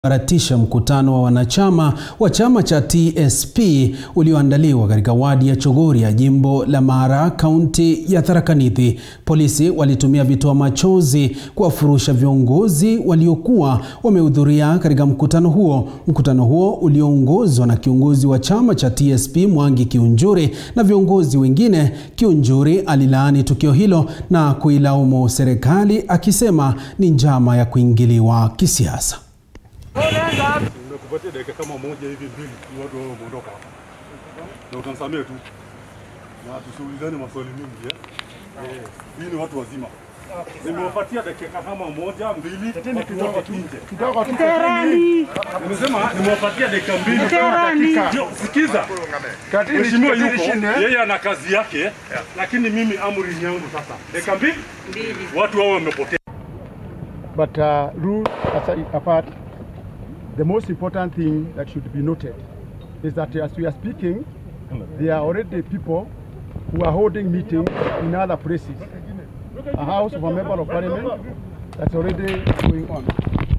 baratisha mkutano wa wanachama wa chama cha TSP ulioandaliwa katika wadi ya Chogoria, jimbo la Mara, kaunti ya Tharaka Nithi. Polisi walitumia vitoa machozi kuwafurusha viongozi waliokuwa wamehudhuria katika mkutano huo. Mkutano huo ulioongozwa na kiongozi wa chama cha TSP Mwangi Kiunjuri na viongozi wengine. Kiunjuri alilaani tukio hilo na kuilaumu serikali akisema ni njama ya kuingiliwa kisiasa. Nimekupatia dakika kama moja hivi mbili, watu wao wameondoka hapa, na utanisamea tu na tusiulizane maswali mingi eh. Eh, hii ni watu wazima. Nimewapatia dakika kama moja mbili, watu watoke nje. Nimesema nimewapatia dakika mbili. Ndio, Sikiza, mheshimiwa yuko yeye ana kazi yake, lakini mimi amri ni yangu sasa. Dakika mbili, watu wao wamepotea. But uh, rule aside, apart, the most important thing that should be noted is that as we are speaking, there are already people who are holding meetings in other places. A house of a member of parliament that's already going on.